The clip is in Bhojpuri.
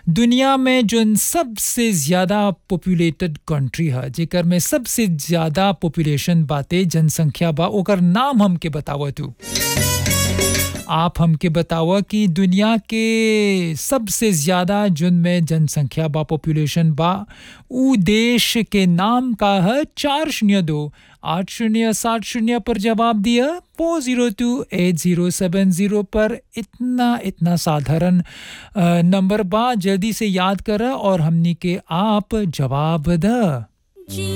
दुनिया में जोन सबसे ज़्यादा पॉपुलेटेड कंट्री है जेकर में सबसे ज़्यादा पॉपुलेशन बाते जनसंख्या बा ओकर नाम हमके बताव तू आप हमके बतावा कि दुनिया के सबसे ज़्यादा जोन में जनसंख्या बा पॉपुलेशन बा उ देश के नाम का है चार शून्य दो आठ शून्य सात शून्य पर जवाब दिया four zero two eight zero seven zero पर इतना इतना साधारण अ, नंबर बा जल्दी से याद करा और हमनी के आप जवाब द